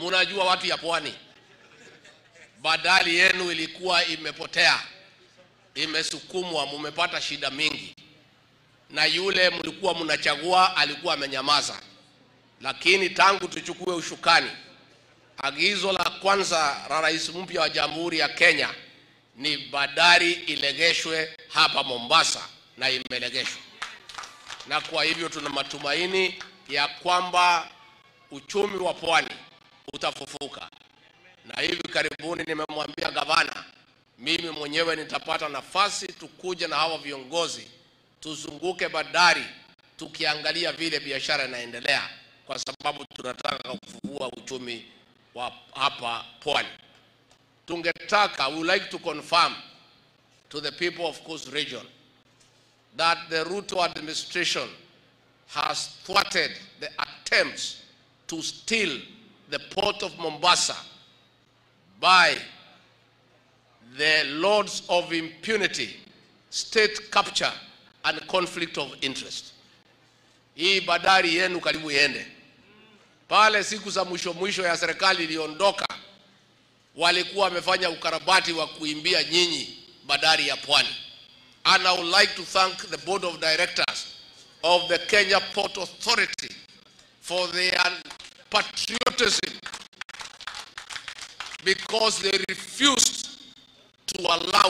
Munajua watu ya pwani, badali yenu ilikuwa imepotea, imesukumwa, mumepata shida mingi, na yule mlikuwa mnachagua alikuwa amenyamaza. Lakini tangu tuchukue ushukani, agizo la kwanza la rais mpya wa Jamhuri ya Kenya ni bandari ilegeshwe hapa Mombasa, na imelegeshwa, na kwa hivyo tuna matumaini ya kwamba uchumi wa pwani utafufuka. Na hivi karibuni nimemwambia gavana, mimi mwenyewe nitapata nafasi tukuja na hawa viongozi tuzunguke bandari tukiangalia vile biashara inaendelea, kwa sababu tunataka kufufua uchumi wa hapa pwani. Tungetaka, we would like to confirm to the people of Coast Region that the Ruto administration has thwarted the attempts to steal the port of Mombasa by the lords of impunity, state capture and conflict of interest. Hii bandari yenu karibu iende pale. Siku za mwisho mwisho ya serikali iliondoka, walikuwa wamefanya ukarabati wa kuimbia nyinyi bandari ya Pwani. And I would like to thank the board of directors of the Kenya Port Authority for their patriotism because they refused to allow